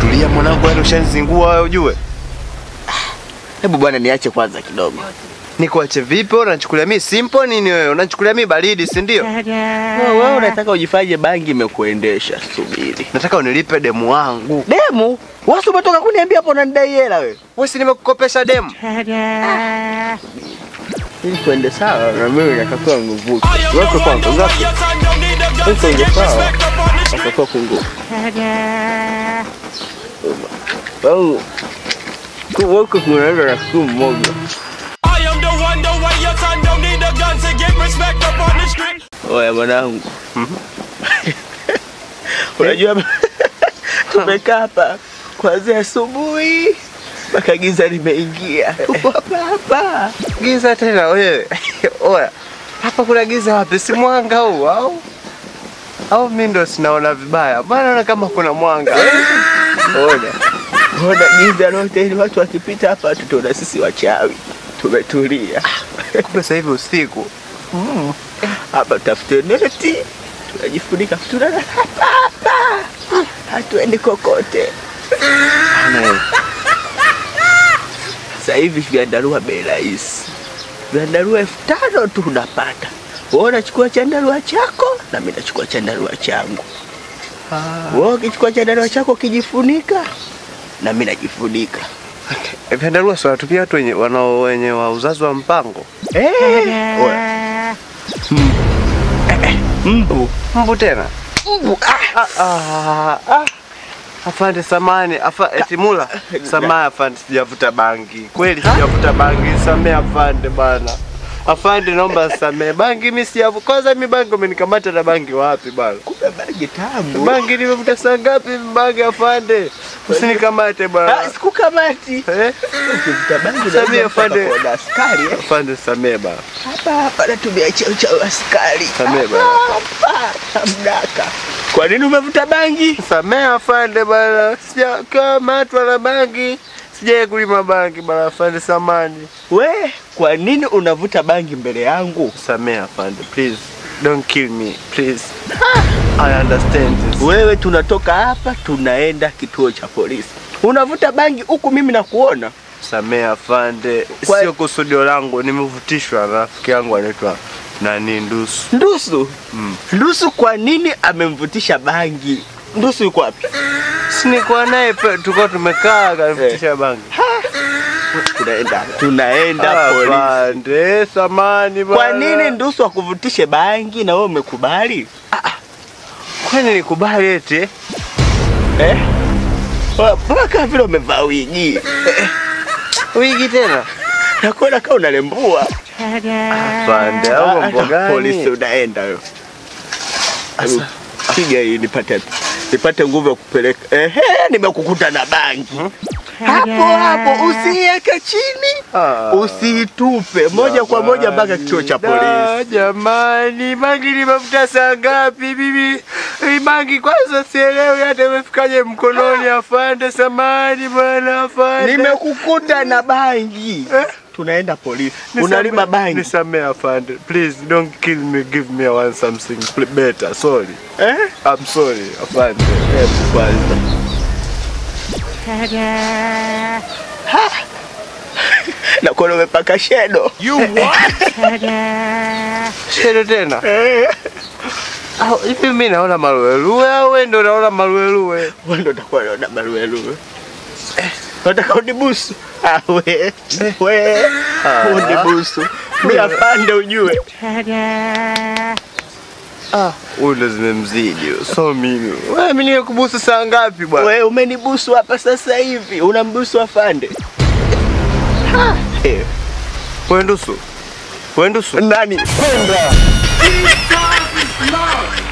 tulia mwanangu, yani ushanizingua wewe ujue. Hebu bwana niache kwanza kidogo. Nikuache vipi? wewe Unachukulia mimi simple nini wewe? Unachukulia mimi baridi, si ndio? Wewe wewe unataka ujifanye bangi imekuendesha, subiri. Nataka unilipe demu wangu. Demu, wasi umetoka kuniambia hapo unanidai hela wewe. Wewe si nimekukopesha demu? Ili tuende sawa na mimi natakiwa nguvuke. Weko kwanza ngapi? Weko ndio sawa. Natakiwa kungu. Au kuweko kunaweza na siku mmoja. I am the one, the way your son don't need a gun to get respect up on the street. Oya mwanangu. Unajua tumekaa hapa kuanzia asubuhi mpaka giza limeingia. Tuko hapa hapa. Giza tena wewe. Oya. Hapa kuna giza wapi? Si mwanga huu au? Au mimi ndo sinaona vibaya? Maana naona kama kuna mwanga. Ona. Ona giza lote ili watu wakipita hapa tutaona sisi wachawi. Tumetulia. Kumbe sasa hivi usiku. Hapa tafute neti. Tunajifunika tunalala hapa hapa. Hatuendi kokote. Sasa hivi vyandarua bei rahisi. Vyandarua elfu tano tu unapata. Wewe unachukua chandarua chako na mimi nachukua chandarua changu. Wewe ukichukua chandarua chako ukijifunika na mimi najifunika. Vyandarua si wanatumia watu wenye wanao wenye wa uzazi wa mpango. Eh, oya. Mm. Eh, eh, Mbu. Mbu tena. Mbu. Ah, ah, ah. Afande samani, afa eti mula. Samani afande sijavuta bangi. Kweli sijavuta bangi. Samee afande bana. Afande naomba samee. Bangi mimi sijavuta. Kwanza mimi bangi umenikamata na bangi wapi bana? Kumbe bangi tamu. Bangi nimevuta saa ngapi bangi afande? Usinikamate bana. Ah, Sikukamati. Eh? Ukivuta bangi Samia lazima afande. utakuwa na askari eh. Afande samee bana. Hapa hapa natumia cheo cha askari. Samee bana. Hapa hamdaka. Kwa nini umevuta bangi? Samee afande bana. Sijakamatwa na bangi. Sijai kulima bangi bana afande samani. We, kwa nini unavuta bangi mbele yangu? Samee afande, please. Don't kill me, please. I understand this. Wewe tunatoka hapa tunaenda kituo cha polisi. Unavuta bangi huku mimi nakuona. Samee afande, Kwa- sio kusudio langu, nimevutishwa na rafiki yangu anaitwa nani Ndusu. Ndusu. Mm. Ndusu kwa nini amemvutisha bangi? Ndusu yuko wapi? Si nilikuwa naye pe- tulikuwa tumekaa akanivutisha bangi. Tunaenda. Tunaenda polisi. Afande, samani bana. Kwa nini Ndusu akuvutishe bangi na wewe umekubali? Kwani nikubali eti? Eh? Wa- Mbona kama vile umevaa wigi? Wigi tena? Nakuona kama unalembua. Afande, au Ah, mambo hata Polisi gani? unaenda wewe. Hebu Piga hii nipate nipate nguvu ya kupeleka. Ehe, nimekukuta na bangi. Hapo hapo usiweke chini. Ah. Usitupe moja kwa moja mpaka kituo cha Da, polisi. Jamani, bangi limefuta saa ngapi bibi? Hii bangi kwanza sielewi hata imefikaje mkononi. Afande, samani bwana, afande. Nimekukuta na bangi. Eh? Tunaenda polisi. Nisame- Unalima bangi. Nisamee afande. Please don't kill me. Give me one something pl- better. Sorry. Eh? I'm sorry afande. Hebu kwanza. Na kuona umepaka shedo. You what? Shedo tena. Eh. Au hivi mimi naona maruweruwe au wewe ndio unaona maruweruwe? Wewe ndo utakuwa unaona maruweruwe. Unataka unibusu? Ah, we. We. Unibusu. Mimi afande ujue. Ah, huyu ndo zimemzidi. huyo. So mimi. Wewe mimi nikubusu saa ngapi bwana? We umenibusu hapa sasa hivi. Unambusu afande. Ha. Eh, Wewe ndusu. Wewe ndusu. Nani? These times is love.